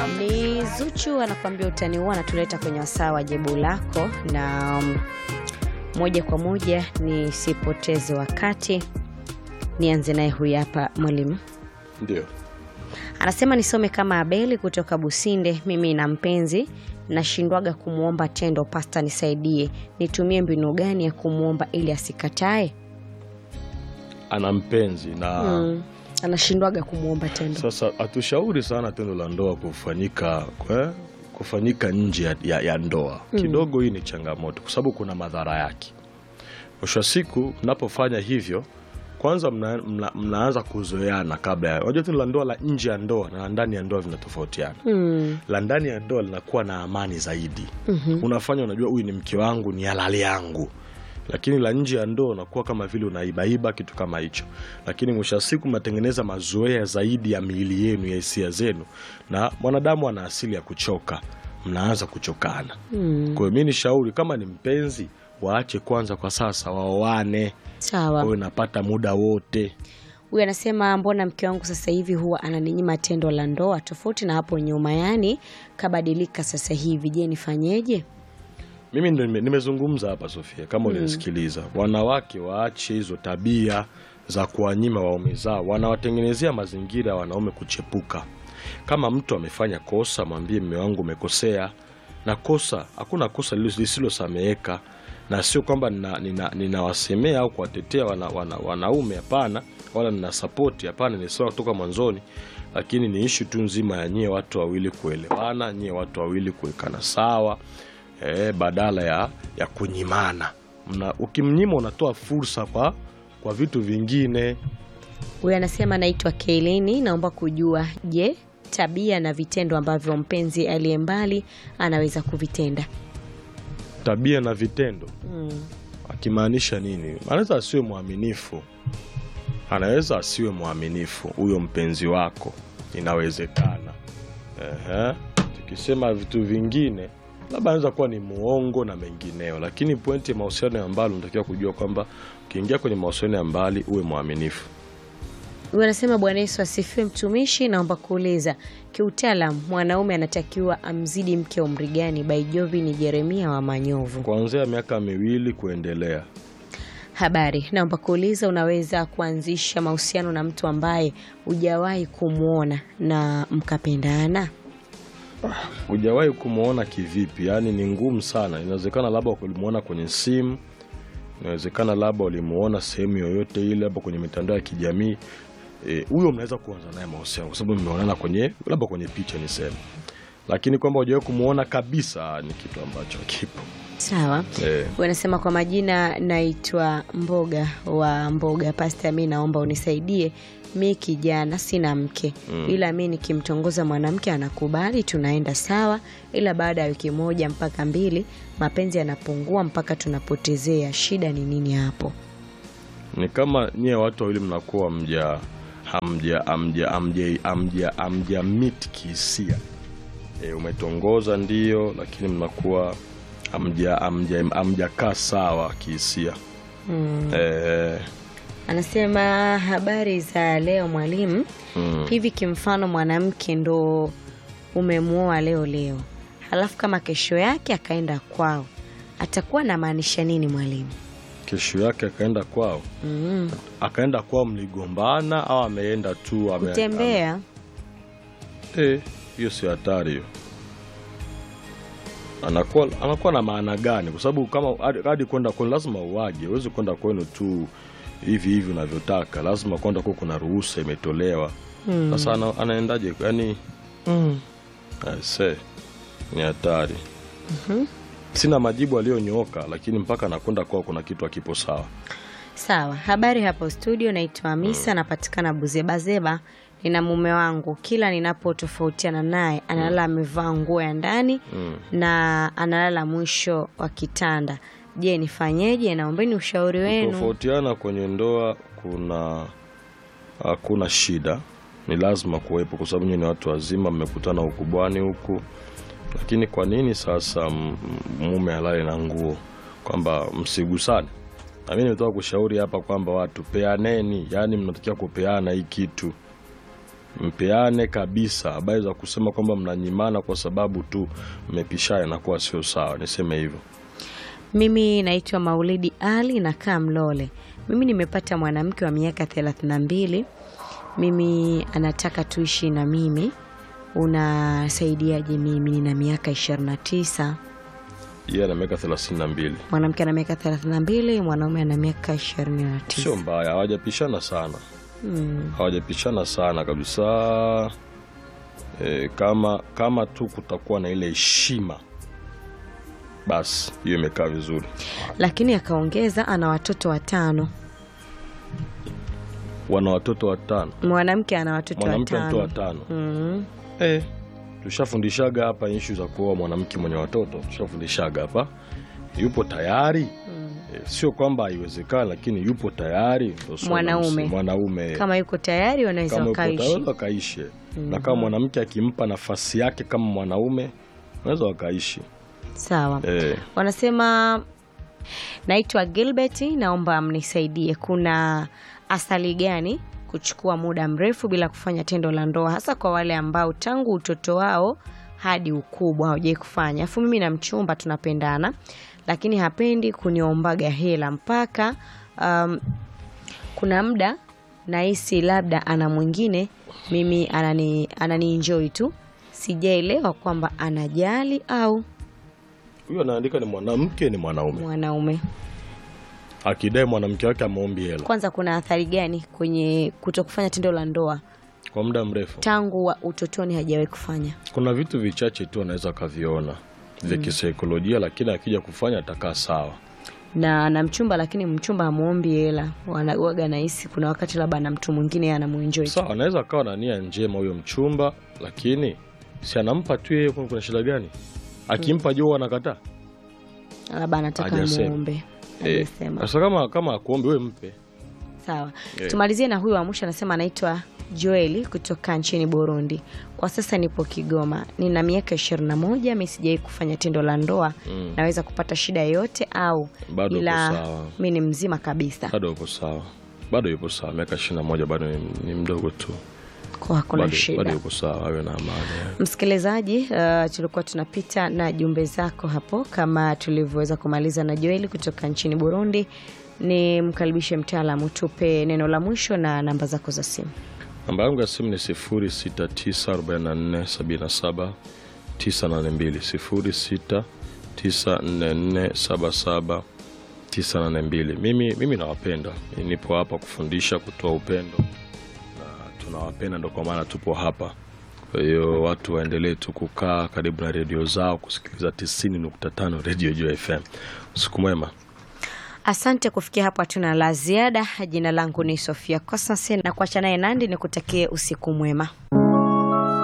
Ni Zuchu anakuambia utani huo, anatuleta kwenye wasaa wa jibu lako, na um, moja kwa moja nisipoteze wakati, nianze naye huyu hapa mwalimu. Ndio. Anasema nisome kama Abeli kutoka Businde. Mimi na mpenzi nashindwaga kumwomba tendo, pasta nisaidie, nitumie mbinu gani ya kumwomba ili asikatae? Ana mpenzi na Mm, anashindwaga kumwomba tendo. sasa hatushauri sana tendo la ndoa kufanyika kwe, kufanyika nje ya, ya, ya ndoa kidogo. Hii ni changamoto kwa sababu kuna madhara yake. Mwisho wa siku mnapofanya hivyo, kwanza mna, mna, mnaanza kuzoeana kabla ya. Unajua tendo la ndoa la nje ya ndoa na la ndani ya ndoa vinatofautiana. Mm, La ndani ya ndoa linakuwa na amani zaidi. mhm. Unafanya unajua, huyu ni mke wangu, ni halali yangu lakini la nje ya ndoa unakuwa kama vile unaibaiba kitu kama hicho, lakini mwisho wa siku mnatengeneza mazoea zaidi ya miili yenu ya hisia zenu, na mwanadamu ana asili ya kuchoka, mnaanza kuchokana. Mm, Kwa hiyo mi ni shauri kama ni mpenzi, waache kwanza kwa sasa, waoane, sawa. wawe napata muda wote. Huyu anasema mbona mke wangu sasa hivi huwa ananinyima tendo la ndoa tofauti na hapo nyuma, yani kabadilika sasa hivi. Je, nifanyeje? Mimi ndo nime- nimezungumza hapa Sofia, kama ulinisikiliza, wanawake waache hizo tabia za kuwanyima waume zao, wanawatengenezea mazingira ya wanaume kuchepuka. Kama mtu amefanya kosa, mwambie mme wangu umekosea, na kosa, hakuna kosa lilo- lisilosameheka, na sio kwamba ninawasemea nina, ninawasemea au kuwatetea wana, wana, wanaume, hapana, wala nina sapoti, hapana, nisema kutoka mwanzoni, lakini ni ishu tu nzima ya nyie watu wawili kuelewana, nyie watu wawili kuwekana sawa eh, badala ya, ya kunyimana. Mna, ukimnyima unatoa fursa kwa, kwa vitu vingine. Huyu anasema naitwa Keilini, naomba kujua, je, tabia na vitendo ambavyo mpenzi aliye mbali anaweza kuvitenda? Tabia na vitendo Mm. akimaanisha nini? Anaweza asiwe mwaminifu, anaweza asiwe mwaminifu huyo mpenzi wako, inawezekana. Ehe. Tukisema vitu vingine labda anaweza kuwa ni muongo na mengineo, lakini pointi ya mahusiano ya mbali unatakiwa kujua kwamba ukiingia kwenye mahusiano ya mbali uwe mwaminifu. Huyu anasema Bwana Yesu asifiwe, mtumishi, naomba kuuliza kiutaalam, mwanaume anatakiwa amzidi mke umri gani? Baijovi ni Jeremia wa Manyovu. Kuanzia miaka miwili kuendelea. Habari, naomba kuuliza, unaweza kuanzisha mahusiano na mtu ambaye hujawahi kumwona na mkapendana? Hujawahi kumwona kivipi? Yaani ni ngumu sana. Inawezekana labda ulimwona kwenye simu, inawezekana labda ulimuona sehemu yoyote ile, labda kwenye mitandao ya kijamii. Eh, huyo mnaweza kuanza naye mahusiano kwa sababu mmeonana kwenye labda kwenye picha niseme, lakini kwamba hujawahi kumwona kabisa ni kitu ambacho kipo Sawa. eh. Wanasema kwa majina, naitwa Mboga wa Mboga. Pasta, mi naomba unisaidie, mi kijana sina mke Mm. ila mi nikimtongoza mwanamke anakubali, tunaenda sawa, ila baada ya wiki moja mpaka mbili mapenzi yanapungua mpaka tunapotezea. Shida ni nini hapo? Ni kama nyie watu wawili mnakuwa mja hamja hamja hamja hamja hamja meet kihisia. E, umetongoza ndio, lakini mnakuwa hamja hamja hamjakaa sawa kihisia. Mm. E, Anasema habari za leo mwalimu. mm, Hivi kimfano mwanamke ndo umemwoa leo leo, halafu kama kesho yake akaenda kwao, atakuwa anamaanisha nini mwalimu? kesho yake akaenda kwao, Mm. akaenda kwao mligombana au ameenda tu ame- Kutembea ame- Eh, hiyo si hatari hiyo. Anakuwa anakuwa na maana gani? Kwa sababu kama hadi- hadi kwenda kwenu lazima uwaje, huwezi kwenda kwenu tu hivi hivi unavyotaka, lazima kwenda kwa kuna ruhusa imetolewa. Mm. Sasa ana, anaendaje? Yani mm, aise, ni hatari. Sina majibu aliyonyooka, lakini mpaka anakwenda kwao kuna kitu akipo sawa. Sawa, habari hapo studio. Naitwa Hamisa, napatikana Buzebazeba. Nina mume wangu, kila ninapotofautiana naye analala amevaa nguo ya ndani Mm. na analala mwisho wa kitanda. Je, nifanyeje? Naombeni ushauri wenu. Tofautiana kwenye ndoa kuna hakuna shida, ni lazima kuwepo, kwa sababu nyinyi ni watu wazima, mmekutana ukubwani huku. Lakini kwa nini sasa m- mume alale na nguo, kwamba msigusane? Na mimi nimetoka kushauri hapa kwamba watu peaneni, yaani mnatakiwa kupeana hii kitu mpeane kabisa. Habari za kusema kwamba mnanyimana kwa sababu tu mmepishana inakuwa sio sawa, niseme hivyo. Mimi naitwa Maulidi Ali, nakaa Mlole. Mimi nimepata mwanamke wa miaka thelathini na mbili. Mimi anataka tuishi na mimi, unasaidiaje? Mimi nina miaka ishirini na tisa. Yeye ana miaka thelathini na mbili, Mwanamke ana miaka thelathini na mbili, mwanaume ana miaka ishirini na tisa. sio mbaya, hawajapishana sana Mm. hawajapishana sana kabisa. E, kama kama tu kutakuwa na ile heshima, basi hiyo imekaa vizuri. Lakini akaongeza ana watoto watano. Wana watoto watano, Mwanamke ana watoto mwanamke watano. watoto watano. Mm. Eh, tushafundishaga hapa ishu za kuoa mwanamke mwenye watoto, tushafundishaga hapa. Yupo tayari eh, sio kwamba haiwezekani, lakini yupo tayari ndo swala Mwanaume. msi- mwanaume Kama yuko tayari wanaweza kama yupo wakaishi. tayari wakaishi, na kama mwanamke akimpa nafasi yake kama mwanaume wanaweza wakaishi Sawa. eh. Wanasema naitwa Gilbert, naomba mnisaidie, kuna asali gani kuchukua muda mrefu bila kufanya tendo la ndoa, hasa kwa wale ambao tangu utoto wao hadi ukubwa hawajai kufanya. Afu mimi na mchumba tunapendana, lakini hapendi kuniombaga hela mpaka um, kuna muda nahisi labda ana mwingine, mimi anani, anani enjoy tu, sijaelewa kwamba anajali au Huyo anaandika ni mwanamke ni mwanaume, mwanaume. akidai mwanamke wake ameombi hela Kwanza kuna athari gani kwenye kuto kufanya tendo la ndoa kwa muda mrefu. tangu wa utotoni hajawahi kufanya? Kuna vitu vichache tu anaweza akaviona vya kisaikolojia, lakini akija kufanya atakaa sawa. Na na mchumba, lakini mchumba hamuombi hela, wanawaga nahisi kuna wakati labda na mtu mwingine anamuenjoy tu. Sawa, anaweza akawa na nia njema huyo mchumba, lakini si anampa tu yeye, kuna shida gani? Akimpa juu anakataa. labda anataka Hajasema. muombe. Eh, Hajasema. Sasa kama kama akuombe wewe mpe. Sawa, Eh. tumalizie na huyu wa mwisho, anasema anaitwa Joeli kutoka nchini Burundi. Kwa sasa nipo Kigoma, nina miaka ishirini na moja. Mi sijawai kufanya tendo la ndoa. Mm. Naweza kupata shida yoyote au Bado uko ila sawa. mi ni mzima kabisa, Bado yupo sawa, bado yupo sawa, miaka ishirini na moja bado ni, ni mdogo tu, kwa hakuna bado, bado shida. yupo sawa, awe na amani. Msikilizaji, uh, tulikuwa tunapita na jumbe zako hapo, kama tulivyoweza kumaliza na Joeli kutoka nchini Burundi. Ni mkaribishe mtaalamu, tupe neno la mwisho na namba zako za simu. Namba yangu ya simu ni 0694477982 0694477982. Mimi, mimi nawapenda, nipo hapa kufundisha, kutoa upendo na tunawapenda, ndo kwa maana tupo hapa. Kwa hiyo watu waendelee tu kukaa karibu na redio zao kusikiliza 90.5 Radio Jua FM. Usiku mwema. Asante. Kufikia hapo hatuna la ziada. Jina langu ni Sofia Kosanse na kuacha naye Nandi, ni kutakie usiku mwema.